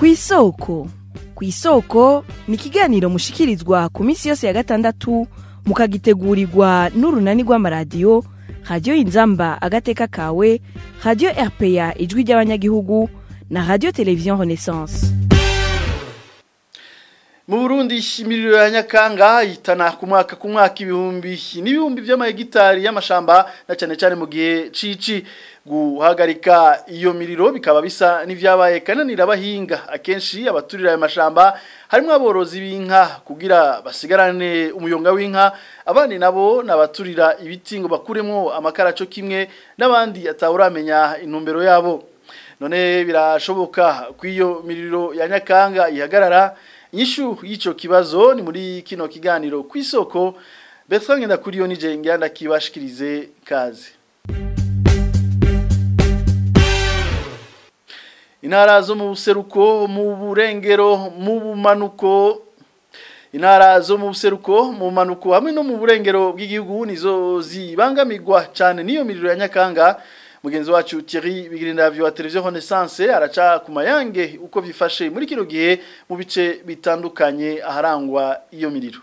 ku isoko ku isoko ni ikiganiro mushikirizwa ku minsi yose ya gatandatu mukagitegurirwa n'urunani rw'amaradiyo radiyo inzamba agateka kawe radiyo rpa ijwi ry'abanyagihugu na radiyo televiziyo renaissance mu burundi imiriro ya nyakanga itana ku mwaka ku mwaka ibihumbi n'ibihumbi by'amahegitari y'amashamba na cyane cyane mu gihe cici guhagarika iyo miriro bikaba bisa n'ivyabaye kananira abahinga akenshi abaturira ayo mashamba harimo aborozi b'inka kugira basigarane umuyonga w'inka abandi nabo nabaturira ibiti ngo bakuremo amakaraco kimwe n'abandi atawuramenya intumbero yabo none birashoboka ko iyo miriro ya nyakanga ihagarara inyishu y'ico kibazo ni muri kino kiganiro ku isoko Bertrand Ngendakuriyo nije ngenda kibashikirize kaze Intara zo mu buseruko mu burengero mu bumanuko Intara zo mu buseruko mu bumanuko hamwe no mu burengero bw'igihugu nizo zibangamirwa cyane niyo miriro ya nyakanga mugenzi wacu Thierry Bigirindavyo wa televiziyo Renaissance araca ku mayange uko bifashe muri kino gihe mu bice bitandukanye aharangwa iyo miriro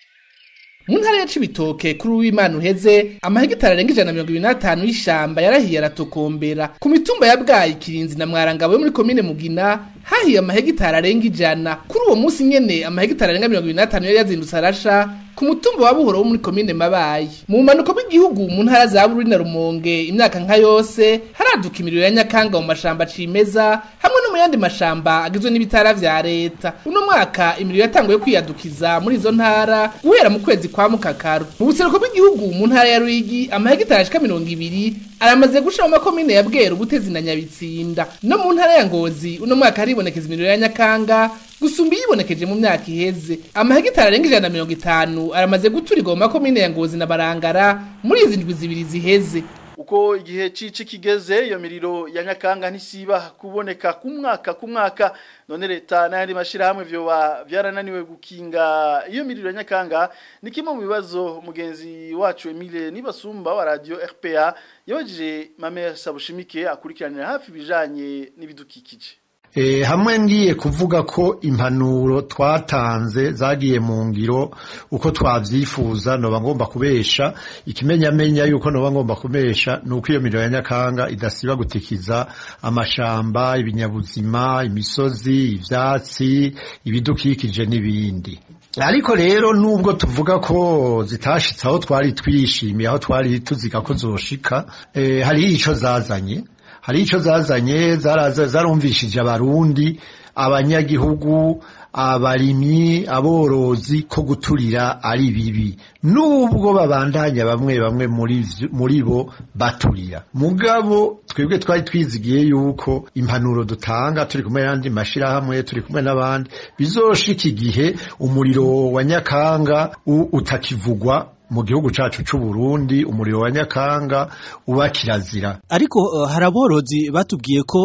mu ntara ya Cibitoke kuri uw'Imana uheze amahegitari arenga ijana na mirongo ibiri n'atanu y'ishamba yarahiye aratokombera ku mitumba ya Bwayi Kirinzi na Mwarangabo yo muri komine Mugina hahiye amahegitari arenga ijana kuri uwo munsi nyene amahegitari arenga mirongo ibiri n'atanu yari yazindutse arasha ku mutumba wa Buhoro wo muri komine Mabayi mu manuko bw'igihugu mu ntara za Bururi na Rumonge imyaka nka yose haraduka imiriro ya nyakanga mu mashamba cimeza hamwe no mu yandi mashamba agizwe n'ibitara vya leta uno mwaka imiriro yatanguye kwiyadukiza muri izo ntara guhera mu kwezi kwa mukakaru mu buseruko bw'igihugu mu ntara ya Ruyigi amahegitari ashika mirongo ibiri aramaze gusha mu makomine ya Bweru Butezi na Nyabitsinda no mu ntara ya Ngozi uno mwaka haribonekeza imiriro ya nyakanga gusumba yibonekeje mu myaka iheze amahegitari arenga ijana na mirongo itanu aramaze guturirwa mu makomine ya Ngozi na Barangara muri izi ndwi zibiri ziheze uko igihe cici kigeze iyo miriro ya nyakanga ntisiba kuboneka ku mwaka ku mwaka none leta n'ayandi mashirahamwe vyoba vyarananiwe gukinga iyo miriro ya nyakanga ni kimwe mu bibazo mugenzi wacu Emile Nibasumba wa radio RPA yabajije Mamere Sabushimike akurikiranira hafi bijanye n'ibidukikije E, hamwe ngiye kuvuga ko impanuro twatanze zagiye mu ngiro uko twavyifuza noba ngomba kubesha ikimenyamenya yuko noba ngomba kubesha nuko iyo miriro ya nyakanga idasiba gutikiza amashamba ibinyabuzima imisozi ivyatsi ibidukikije n'ibindi ariko rero nubwo tuvuga ko zitashitse aho twari twishimiye aho twari tuziga ko zoshika e, hari ico zazanye hari ico zazanye zarumvishije abarundi abanyagihugu abarimyi aborozi ko guturira ari bibi nubwo babandanya bamwe bamwe muri muri bo baturira mugabo twebwe twari twizigiye yuko impanuro dutanga turi kumwe n'andi mashirahamwe turi kumwe n'abandi bizoshika igihe umuriro wa nyakanga utakivugwa mu gihugu cacu c'u Burundi umuriro wa nyakanga uba kirazira ariko uh, haraborozi batubwiye ko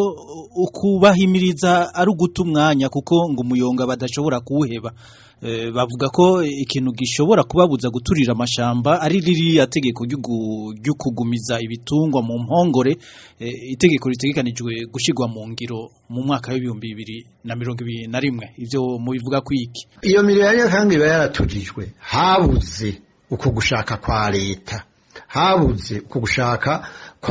ukubahimiriza ari uguta umwanya kuko ngo umuyonga badashobora kuwuheba e, bavuga ko ikintu gishobora kubabuza guturira amashamba ari ririya tegeko ryo kugumiza ibitungwa mu mpongore e, itegeko ritegekanijwe gushigwa mu ngiro mu mwaka w'ibihumbi bibiri na mirongo ibiri na rimwe ivyo mubivuga kwiki iyo miriro ya nyakanga iba yaratujijwe habuze uko gushaka kwa leta habuze uko gushaka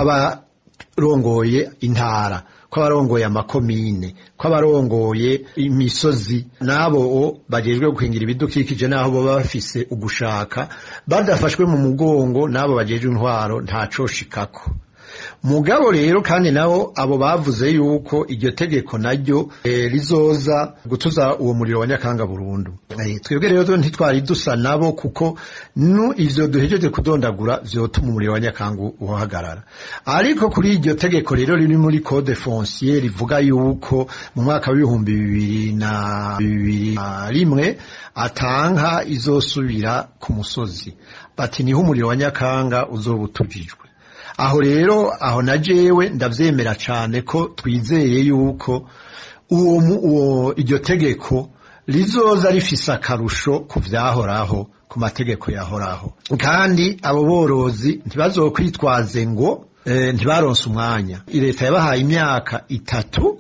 kw'abarongoye intara kw'abarongoye amakomine kw'abarongoye imisozi n'abo bajejwe gukingira ibidukikije n'aho baba bafise ugushaka badafashwe mu mugongo n'abo bajejwe intwaro ntacoshikako mugabo rero kandi nabo abo bavuze yuko iryo tegeko naryo e, rizoza gutuza uwo muriro wa nyakanga burundu e, twebwe rero ntitwari dusa nabo kuko nu ivyo duhejeje kudondagura vyotuma umuriro wa nyakanga uhagarara ariko kuri iryo tegeko rero riri muri code foncier rivuga yuko mu mwaka w'ibihumbi bibiri na bibiri na rimwe atanka izosubira ku musozi bati niho umuriro wa nyakanga uzoba utujijwe aho rero aho na jewe ndavyemera cane ko twizeye yuko uwo uwo iryo tegeko rizoza rifise akarusho ku vyahoraho ku mategeko yahoraho kandi abo borozi ntibazokwitwaze ngo e, ntibaronse umwanya leta yabahaye imyaka itatu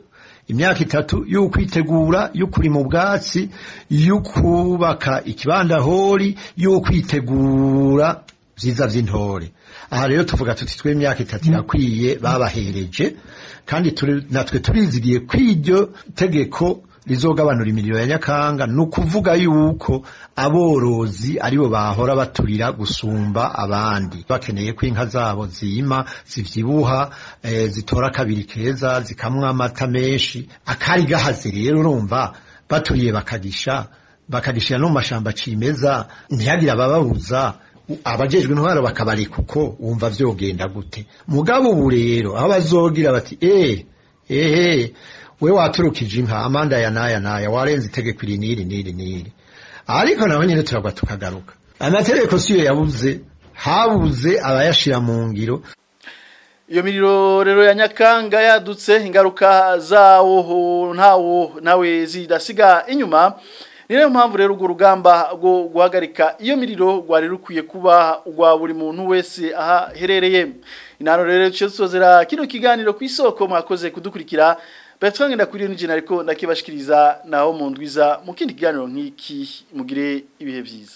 imyaka itatu y'ukwitegura y'ukuri mu bwatsi y'ukubaka ikibandahori y'ukwitegura vyiza vy'intore aha rero tuvuga tuti twe imyaka itatu irakwiye babahereje kandi turi- natwe turizigiye kw'iryo tegeko rizogabanura imiriro ya nyakanga ni ukuvuga yuko aborozi aribo bahora baturira gusumba abandi bakeneye ko inka zabo zima zivyibuha eh, zitora kabiri keza zikamwa amata menshi akari gahaze rero urumva baturiye bakagisha bakagishira no mu mashamba cimeza ntihagire abababuza abajejwe intwaro bakabareka uko wumva vyogenda gute mugabo ubu rero aho bazogira bati eh ehe we waturukije inka amanda ya naya naya warenze itegeko iri n'iri n'iri n'iri ariko naho nyine turagwa tukagaruka amategeko siyo yabuze habuze abayashira mu ngiro iyo miriro rero ya nyakanga yadutse ingaruka zawo ntawo nawe zidasiga inyuma ni nayo mpamvu rero urwo rugamba rwo guhagarika iyo miriro rwari rukwiye kuba urwa buri muntu wese aha aherereye inano rero duce dusozera kino kiganiro ku isoko mwakoze kudukurikira Bertrand Ngendakuriyo n'ijana ariko ndakibashikiriza naho mu ndwiza mu kindi kiganiro nk'iki mugire ibihe byiza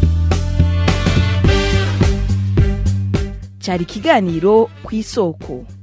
cyari ikiganiro ku isoko